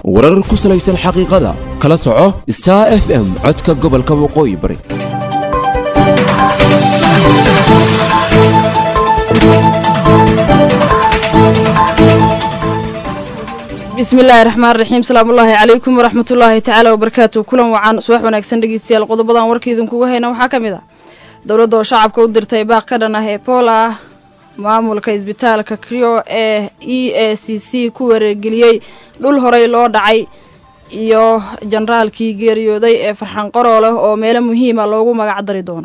warar ku salaysan xaqiiqada kala soco star f m codka gobolka waqooyi bari bismillaahi raxmaan raxiim salaamullaahi calaykum waraxmatullaahi tacaala wabarakaatu kulan wacan subax wanaagsan dhegeystayaal qodobadan warka idinkuga hayna waxaa ka mid ah dowladda oo shacabka u dirtay baaq ka dhan ah ebola maamulka isbitaalka krio ee e a c c ku wareergeliyey dhul horey loo dhacay iyo jenaraalkii geeriyooday ee farxan qarooleh oo meelo muhiima loogu magac dari doono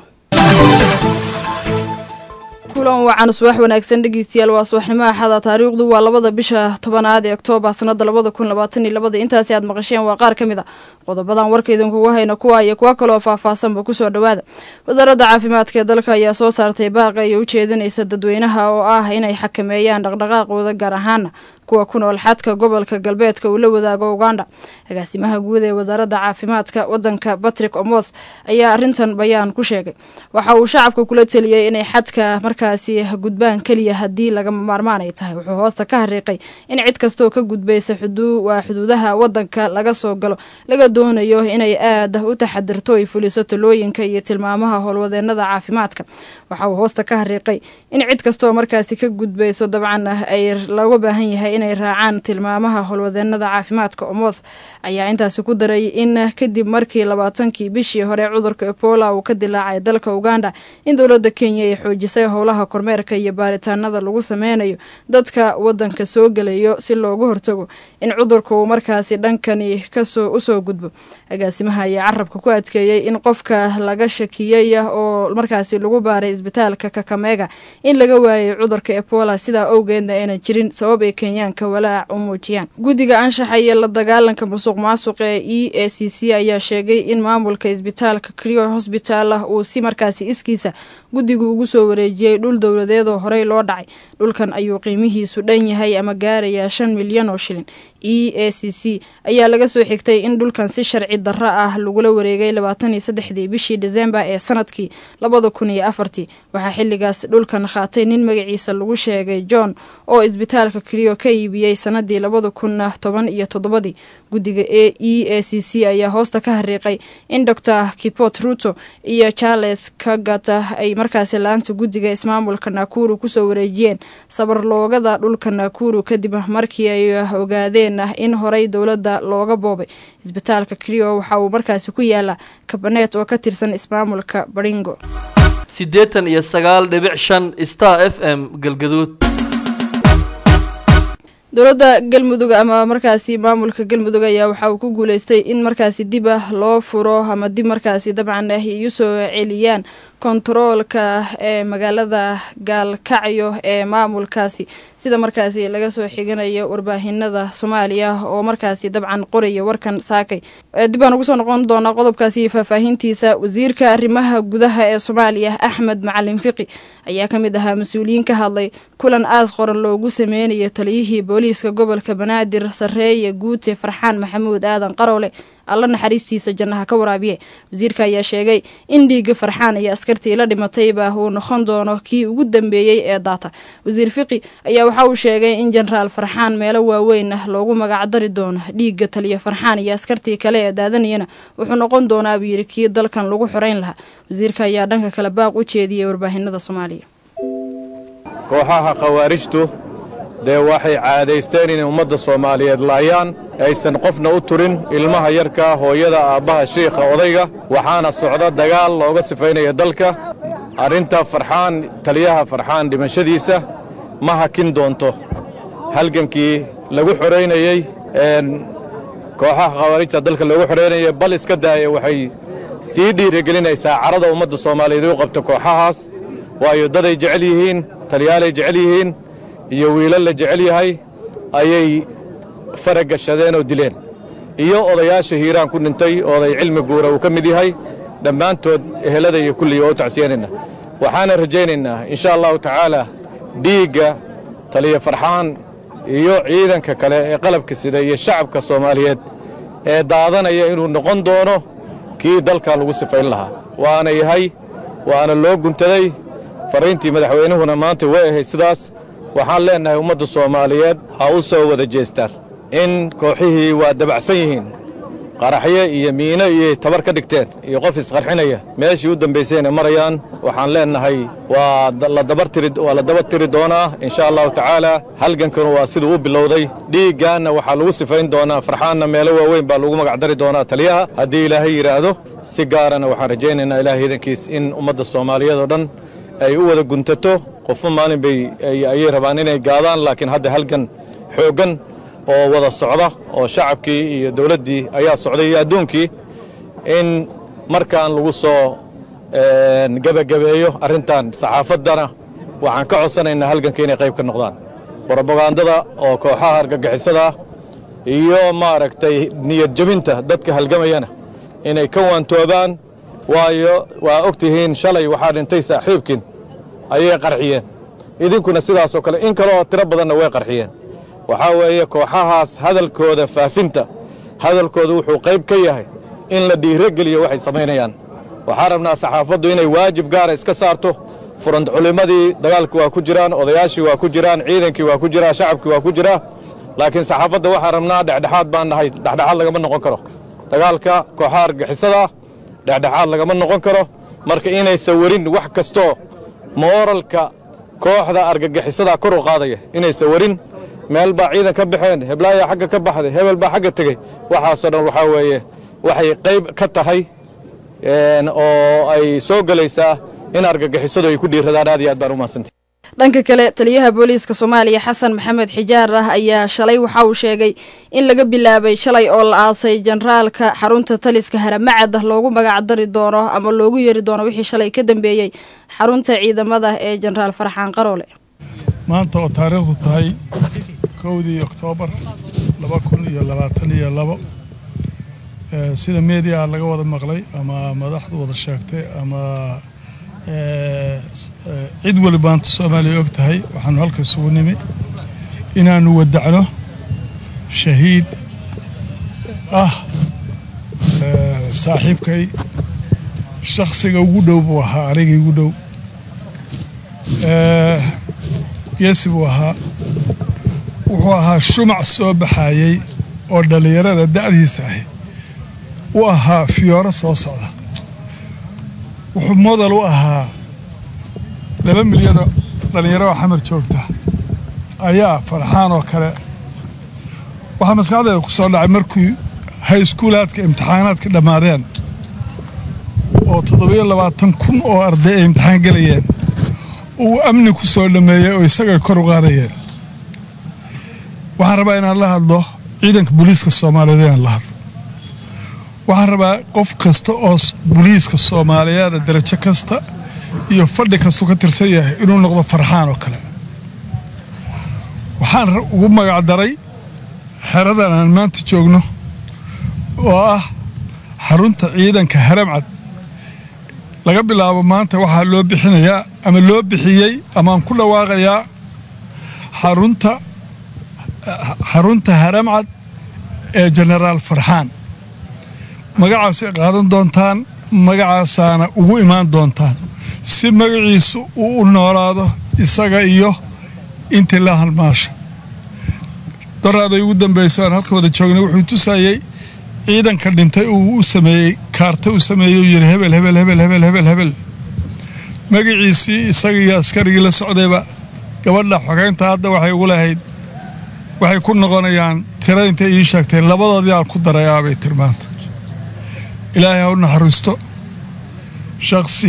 kulan wacan subax wanaagsan dhegeystayaal waa subaxnimo axada taariikhdu waa labada bisha tobanaad ee oktoobar sanada labada kun labaatan iyo labada intaasi aad maqasheen waa qaar ka mid a qodobadan warka idinkugu hayna kuwa iyo kuwa kaloo faahfaahsanba kusoo dhowaada wasaaradda caafimaadka ee dalka ayaa soo saartay baaqa iyo ujeedinaysa dadweynaha oo ah inay xakameeyaan dhaqdhaqaaqooda gaar ahaana kuwa ku nool xadka gobolka galbeedka uu la wadaago uganda agaasimaha guud ee wasaaradda caafimaadka wadanka batrick omoth ayaa arintan bayaan ku sheegay waxa uu shacabka kula teliyey inay xadka markaasi gudbaan keliya haddii lagama maarmaan ay tahay wuxuu hoosta ka hariiqay in cid kastoo ka gudbaysa waa xuduudaha wadanka laga soo galo laga doonayo inay aada u taxadirto ay fuliso talooyinka iyo tilmaamaha howlwadeenada caafimaadka waxa uu hoosta ka hariiqay in cid kastoo markaasi ka gudbayso dabcan ay laga baahan yahay inay raacaan tilmaamaha howlwadeenada caafimaadka omoth ayaa intaasi ku daray in kadib markii labaatankii bishii hore cudurka ebola uu ka dilaacay dalka uganda in dowladda kenya ay xoojisay howlaha kormeerka iyo baaritaanada lagu sameynayo dadka wadanka soo gelayo si loogu hortago in cudurka uu markaasi dhankani kasoo usoo gudbo agaasimaha ayaa carabka ku adkeeyey in qofka laga shakiyey oo markaasi lagu baaray isbitaalka kakameega in laga waayay cudurka ebola sidaa owgeedna aynan jirin sabab ay kenya walaac u muujiyaan guddiga anshaxa iyo la dagaalanka musuq maasuq ee e a c c ayaa sheegay in maamulka isbitaalka crio hosbital ah uu si markaasi iskiisa guddigu ugu soo wareejiyey dhul dowladeedoo horey loo dhacay dhulkan ayuu qiimihiisu dhan yahay ama gaarayaa shan milyan oo shilin e a c c ayaa laga soo xigtay in dhulkan si sharci darro ah lagula wareegay labaatan iyo saddexdii bishii desembar ee sanadkii labada kun iyo afartii waxaa xilligaas dhulkan qaatay nin magaciisa lagu sheegay john oo isbitaalka crio ka iibiyey sanadii labada kun toban iyo toddobadii guddiga e a c c ayaa hoosta ka hariiqay in dor kipot ruto iyo charles kagata ay markaasi la-aanta guddiga ismaamulka nakuru kusoo wareejiyeen sabarloogada dhulka nakuru kadib markii ay ogaadeen in horey dowladda looga boobay isbitaalka crio waxa uu markaasi ku yaala kabaneet oo ka tirsan ismaamulka baringo siddeetan iyo sagaal dhibic shan star f m galgaduud dowladda galmudug ama markaasi maamulka galmudug ayaa waxa uu ku guuleystay in markaasi dib ah loo furo ama dib markaasi dabcan ay u soo celiyaan kontaroolka ee magaalada gaalkacyo ee maamulkaasi sida markaasi laga soo xiganayo warbaahinada soomaaliya oo markaasi dabcan qoraya warkan saakay dib aan ugu soo noqon doonaa qodobkaasi faahfaahintiisa wasiirka arrimaha gudaha ee soomaaliya axmed macalin fiqi ayaa ka mid ahaa mas-uuliyiin ka hadlay kulan aas qoran loogu sameynayo taliyihii booliiska gobolka banaadir sarreeye guute farxaan maxamuud aadan qaroole alla naxariistiisa jannaha ka waraabiye wasiirka ayaa sheegay in dhiigga farxaan iyo askartii la dhimatayba uu noqon doono kii ugu dambeeyey ee daata wasiir fiqi ayaa waxa uu sheegay in jenaraal farxaan meelo waaweyn ah loogu magacdari doono dhiigga taliya farxaan iyo askartii kale ee daadanayana wuxuu noqon doonaa buu yidhi kii dalkan lagu xoreyn lahaa wasiirka ayaa dhanka kale baaq u jeediyey warbaahinada soomaaliya kooxaha khawaarijtu dee waxay caadaysteen inay ummadda soomaaliyeed laayaan aysan qofna u turin ilmaha yarkaa hooyada aabbaha shiikha odayga waxaana socda dagaal looga sifaynaya dalka arrinta farxaan taliyaha farxaan dhimashadiisa ma hakin doonto halgankii lagu xoraynayey kooxaha khawaarijta dalka loogu xoraynayay bal iska daaya waxay sii dhiirigelinaysaa carada ummadda soomaaliyeed u qabta kooxahaas waayo daday jecel yihiin taliyaalay jecel yihiin iyo wiilal la jecel yahay ayay faragashadeen oo dileen iyo odayaasha hiiraan ku dhintay oday cilmi guura uu ka mid yahay dhammaantood ehelada iyo kulliya waa u tacsiyanayna waxaana rajaynaynaa insha allahu tacaala dhiigga taliya farxaan iyo ciidanka kale ee qalabka sida iyo shacabka soomaaliyeed ee daadanaya inuu noqon doono kii dalkan lagu sifayn lahaa waana yahay waana loo guntaday fariintii madaxweynuhuna maanta way ahayd sidaas waxaan leennahay ummadda soomaaliyeed ha u soo wada jeestaan in kooxihii waa dabacsan yihiin qaraxyo iyo miino iyo tabar ka dhigteen iyo qof isqarxinaya meeshii u dambaysayna marayaan waxaan leennahay waa la daba tiri doonaa insha allahu tacaala halgankanu waa siduu u bilowday dhiiggaanna waxaa lagu sifayn doonaa farxaanna meelo waaweyn baa lagu magacdari doonaa taliyaha haddii ilaahay yidhaahdo si gaarana waxaan rajaynaynaa ilahay idankiis in ummadda soomaaliyeed oo dhan ay u wada guntato qofba maalin bay ayay rabaan inay gaadaan laakiin hadda halgan xooggan oo wada socda oo shacabkii iyo dowladdii ayaa socday iyo adduunkii in markaan lagu soo gebagabeeyo arrintan saxaafaddana waxaan ka codsanaynaa halganka inay qayb ka noqdaan brobagandada oo kooxaha argagixisada iyo maaragtay niyad jebinta dadka halgamayana inay ka waantoobaan waayo waa og tihiin shalay waxaa dhintay saaxiibkiin ayay qarxiyeen idinkuna sidaasoo kale in kaleoo tiro badanna way qarxiyeen waxaa weeye kooxahaas hadalkooda faafinta hadalkooda wuxuu qayb ka yahay in la dhiirogeliyo waxay samaynayaan waxaa rabnaa saxaafaddu inay waajib gaara iska saarto furant culimmadii dagaalki waa ku jiraan odayaashii waa ku jiraan ciidankii waa ku jiraa shacabkii waa ku jiraa laakiin saxaafadda waxaa rabnaa dhexdhexaad baan nahay dhexdhexaad lagama noqon karo dagaalka kooxaha argixisada dhexdhexaad lagama noqon karo marka inaysan werin wax kastoo mooralka kooxda argagixisada kor u qaadaya inaysan werin meel baa ciidan ka baxeen heblaayaa xagga ka baxday hebel baa xagga tegey waxaasoo dhan waxaa weeye waxay qayb ka tahay oo ay soo gelaysaa in argagixisadu ay ku dhiiradaan aad iyo aad baan u mahadsantahy dhanka kale taliyaha booliiska soomaaliya xasan maxamed xijaar ah ayaa shalay waxa uu sheegay in laga bilaabay shalay oo la aasay jenaraalka xarunta taliska haramacad loogu magacdari doono ama loogu yeeri doono wixii shalay ka dambeeyey xarunta ciidamada ee jenaraal farxaan qaroole maanta oo taariikhdu tahay kowdii oktoobar laba kun iyo labaatan iyo labo sida meediaha laga wada maqlay ama madaxdu wada sheegtay ama cid wali maanta soomaaliya og tahay waxaanu halka isugu nimi inaannu wadacno shahiid ah saaxiibkay shakhsiga ugu dhow buu ahaa anigii ugu dhow geesi buu ahaa wuxuu ahaa shumac soo baxayey oo dhallinyarada da'diisa ahi u ahaa fiyooro soo socda wuxuu modal u ahaa laba milyanoo dhallinyaro oo xamar joogta ayaa farxaan oo kale waxaa maskaxdeeda ku soo dhacay markii hayskuulaadka imtixaanaadka dhammaadeen oo toddobiyo labaatan kun oo arday ay imtixaan gelayeen uu amni ku soo dhammeeyey oo isagay kor u qaadayeen waxaan rabaa inaan la hadlo ciidanka booliiska soomaaliyeed inaan la hadlo waxaan rabaa qof kasta oo booliiska soomaaliyeeda darajo kasta iyo fadhi kastuu ka tirsan yahay inuu noqdo farxaan oo kale waxaan ugu magacdaray xeradan aan maanta joogno oo ah xarunta ciidanka haramcad laga bilaabo maanta waxaa loo bixinayaa ama loo bixiyey amaaan ku dhawaaqayaa xarunta xarunta haramcad ee jenaraal farxaan magacaasay qaadan doontaan magacaasaana ugu imaan doontaan si magaciisu uu u noolaado isaga iyo intii la halmaasha daraaday ugu dambaysa aan halka wada joognay wuxuu tusayey ciidanka dhintay uu u sameeyey kaarta u sameeyey uu yidhi hebel hebel hebel hebel hebel hebel magaciisii isagiiyo askarigii la socdayba gabadha xogeynta hadda waxay ugu lahayd waxay ku noqonayaan tira intay ii sheegtay labadoodii aan ku darayaa bay tilmaanta ilaahay ha u naxariisto shakhsi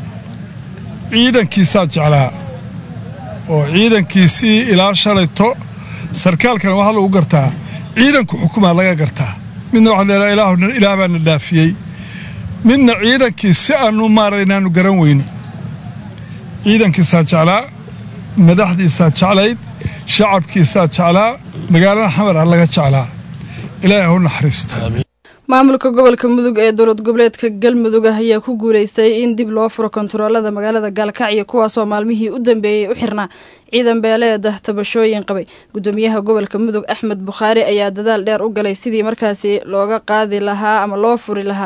ciidankiisaa jeclaa oo ciidankiisii ilaa shalayto sarkaalkana waxaa lagu gartaa ciidanku xukumaa laga gartaa midna waxaa leedaha ilaah ilaah baana dhaafiyey midna ciidankii si aanu maaray inaanu garan weyne ciidankiisaa jeclaa madaxdiisaa jeclayd shacabkiisaa jeclaa magaalada xamar ah laga jeclaa ilaahay ha u naxariisto maamulka gobolka mudug ee dowlad goboleedka galmudug ah ayaa ku guuleystay in dib loo furo kontaroolada magaalada gaalkacyo kuwaasoo maalmihii u dambeeyey u xirnaa ciidan beeleeda tabashooyin qabay gudoomiyaha gobolka mudug axmed bukhaari ayaa dadaal dheer u galay sidii markaasi looga qaadi lahaa ama loo furi lahaa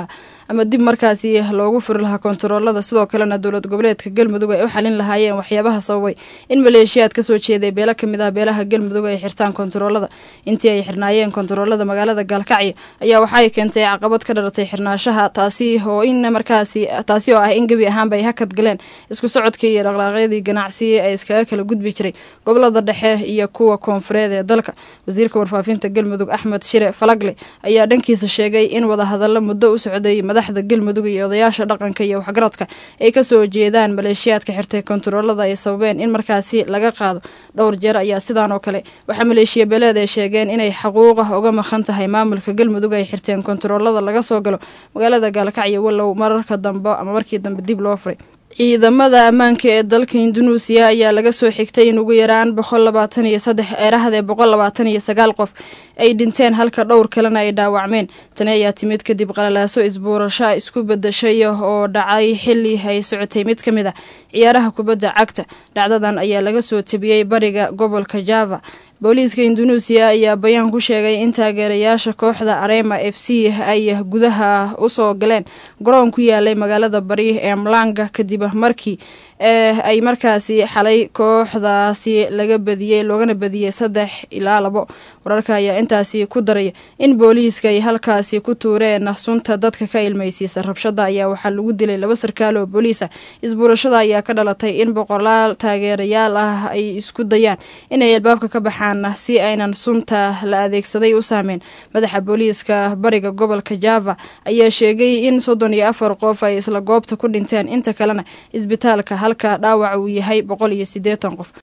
ama dib markaasi loogu furi lahaa kontaroolada sidoo kalena dowlad goboleedka galmudug ay u xalin lahaayeen waxyaabaha sababay in maleeshiyaad kasoo jeeday beelo kamid ah beelaha galmudug ay xirtaan kontaroolada intii ay xirnaayeen kontaroolada magaalada gaalkacyo ayaa waxaay keentay caqabad ka dhalatay xirnaashaha taasi oo in markaasi taasi oo ah in gebi ahaanba ay hakad galeen isku socodkii iyo dhaqdhaaqyadii ganacsi ee iskaga kala gudbi jiray gobolada dhexe iyo kuwa koonfureed ee dalka wasiirka warfaafinta galmudug axmed shire falagle ayaa dhankiisa sheegay in wadahadallo muddo u socday madaxda galmudug iyo odayaasha dhaqanka iyo waxgaradka ay kasoo jeedaan maleeshiyaadka xirtay kontaroolada ay sababeen in markaasi laga qaado dhowr jeer ayaa sidaan oo kale waxaa maleeshiya beeleed ay sheegeen inay xaquuqah uga maqan tahay maamulka galmudug ay xirteen kontaroolada laga soo galo magaalada gaalkacyo walow mararka dambe ama markii dambe dib loo furay ciidamada ammaanka ee dalka indunuusiya ayaa laga soo xigtay in ugu yaraan boqol labaatan iyo saddex eerahadee boqol labaatan iyo sagaal qof ay dhinteen halka dhowr kalena ay dhaawacmeen tani ayaa timid kadib qalalaaso isbuurasho isku bedashay oo dhacay xili ay socotay mid ka mid a ciyaaraha kubadda cagta dhacdadan ayaa laga soo tabiyey bariga gobolka java booliiska indunuusiya ayaa bayaan ku sheegay in taageerayaasha kooxda arema f c ay gudaha usoo galeen garoon ku yaalay magaalada bari ee mlanga kadib markii ay markaasi xalay kooxdaasi laga badiyey loogana badiyey saddex ilaa labo wararka ayaa intaasi ku daraya in booliiska ay halkaasi ku tuureen sunta dadka ka ilmaysiisa rabshada ayaa waxaa lagu dilay laba sarkaal oo booliisa isbuurashada ayaa ka dhalatay in boqolaal taageerayaal ah ay isku dayaan inay albaabka ka baxaan si aynan sunta la adeegsaday u saameyn madaxa booliiska bariga gobolka java ayaa sheegay in soddon iyo afar qof ay isla goobta ku dhinteen inta kalena isbitaalka halka dhaawac uu yahay boqol iyo siddeetan qof